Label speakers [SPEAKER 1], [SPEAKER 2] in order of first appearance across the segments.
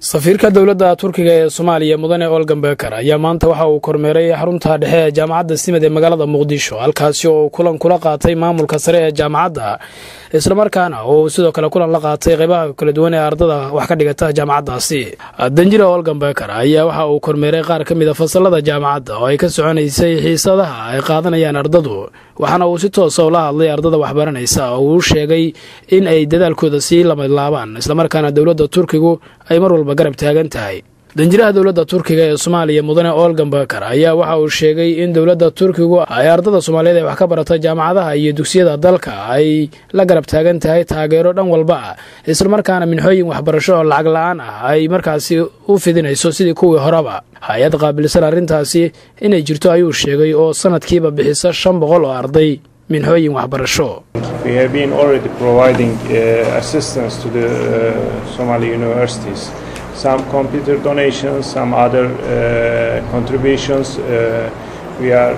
[SPEAKER 1] safiirka dowladda turkiga ee soomaaliya mudane olgan beker ayaa maanta waxa uu kormeeray xarunta dhexe ee jaamacadda simad ee magaalada muqdisho halkaasi oo uu kulan kula qaatay maamulka sare ee jaamacadda islamarkaana oo uu sidoo kale kulan la qaatay qeybaha kala duwan ee ardada wax ka dhigata jaamacaddaasi danjira olgan beker ayaa waxa uu kormeeray qaar ka mid a fasalada jaamacadda oo ay ka soconaysay xiisadaha ay qaadanayaan ardadu waxaana uu si toosa ula hadlay ardada waxbaranaysa oo uu sheegay in ay dadaalkooda sii lamadlaabaan islamarkaana dowladda turkigu ay mar walba garab taagan tahay danjiraha dowladda turkiga ee soomaaliya mudane olgan beker ayaa waxa uu sheegay in dowladda turkigu ay ardada soomaaliyeed ee wax ka barata jaamacadaha iyo dugsiyada dalka ay la garab taagan tahay taageero dhan walba ah islamarkaana minxooyin waxbarasho oo lacag la-aan ah ay markaasi u fidinayso sidii kuwii horeba hay-ad qaabilsan arrintaasi inay jirto ayuu sheegay oo sanadkiiba bixisa shan boqol oo arday minxooyin waxbarasho
[SPEAKER 2] some computer donations, some other uh, contributions. Uh, we are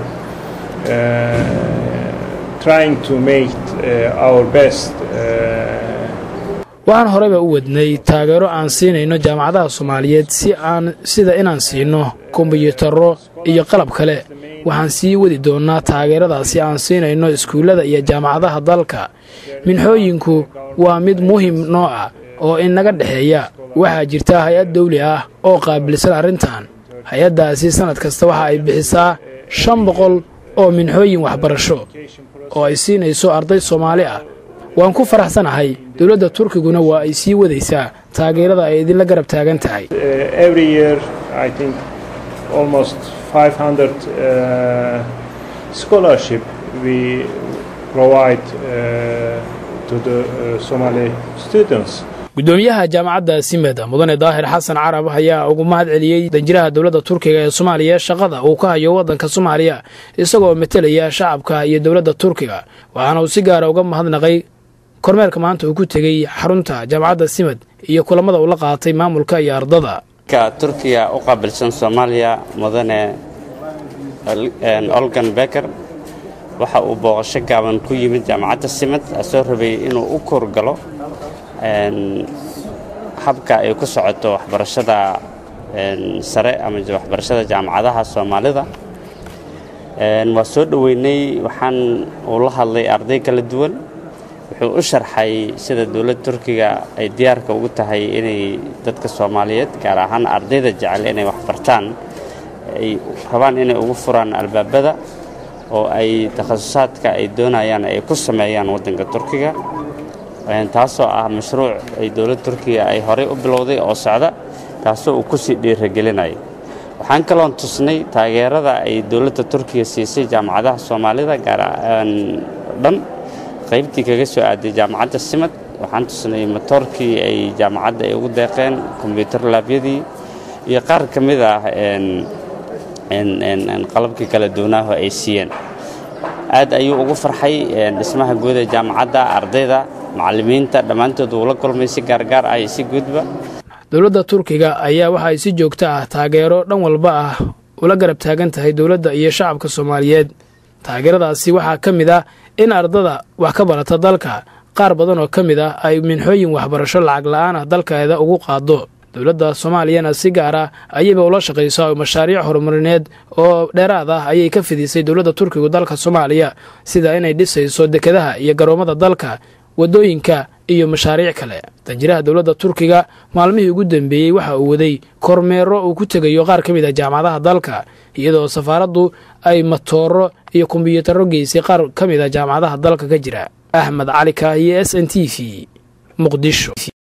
[SPEAKER 2] uh, trying to make our best.
[SPEAKER 1] waxaan horeyba u wadnay taageero aan siinayno jaamacadaha soomaaliyeed si aan sida inaan siino kombiyuutarro iyo qalab kale waxaan sii wadi doonnaa taageeradaasi aan siinayno iskuullada iyo jaamacadaha dalka minxooyinku waa mid muhim noo ah oo inaga dhexeeya waxaa jirta hay-ad dawli ah oo qaabilsan arrintan hay-addaasi sannad kasta waxa ay bixisaa shan boqol oo minxooyin waxbarasho oo ay siinayso arday soomaali ah waan ku faraxsanahay dowladda turkiguna waa ay sii wadaysaa taageerada ay idinla garab taagan tahay gudoomiyaha jaamacadda simed mudane daahir xasan carab ayaa ugu mahad celiyey danjiraha dowladda turkiga ee soomaaliya shaqada uu ka hayo waddanka soomaaliya isagoo metelaya shacabka iyo dowladda turkiga waxaana uu si gaara uga mahadnaqay kormeerka maanta uu ku tegey xarunta jaamacadda simed iyo kulamada uu la qaatay maamulka iyo ardada
[SPEAKER 3] turkiya u qaabilsan soomaaliya mudane olgan beker waxa uu booqasho gaaban ku yimid jaamacadda simed asoo rabay inuu u koorgalo habka ay ku socoto waxbarashada sare ama waxbarashada jaamacadaha soomaalida waa soo dhoweynay waxaan uu la hadlay arday kala duwan wuxuu u sharxay sida dowladda turkiga ay diyaarka ugu tahay inay dadka soomaaliyeed gaar ahaan ardayda jecel inay waxbartaan ay rabaan inay ugu furaan albaabada oo ay takhasusaadka ay doonayaan ay ku sameeyaan waddanka turkiga taasoo ah mashruuc ay dowladda turkiga ay horey u bilowday oo socda taasoo uu ku sii dhiiragelinaya waxaan kaloon tusnay taageerada ay dowladda turkiga siisay jaamacadaha soomaalida gaar dhan qaybtii kaga soo aaday jaamacadda simad waxaan tusnay matoorkii ay jaamacadda ay ugu deeqeen kombyuutar laabyadii iyo qaar ka mid ah qalabkii kala duwanaaho ay siiyeen aad ayuu ugu farxay dhismaha guud ee jaamacadda ardayda macallimiinta dhammaantood uu la kulmay si gaargaar ah iyo si guudba
[SPEAKER 1] dowladda turkiga ayaa waxa ay si joogto ah taageero dhan walba ah ula garab taagan tahay dowladda iyo shacabka soomaaliyeed taageeradaasi waxaa ka mid ah in ardada wax ka barata dalka qaar badan oo ka mid ah ay minxooyin waxbarasho lacag la-aan ah dalkeeda ugu qaado dowladda soomaaliyana si gaar ah ayayba ula shaqaysaa mashaariic horumarineed oo dheeraad ah ayay ka fidisay dowladda turkigu dalka soomaaliya sida inay dhisayso dekedaha iyo garoommada dalka waddooyinka iyo mashaariic kale danjiraha dowladda turkiga maalmihii ugu dambeeyey waxa uu waday kormeero uu ku tegayo qaar ka mid ah jaamacadaha dalka iyadoo safaaraddu ay matooro iyo kombiyuutarro geysay qaar ka mid ah jaamacadaha dalka ka jira axmed cali kaahiye s n t v muqdisho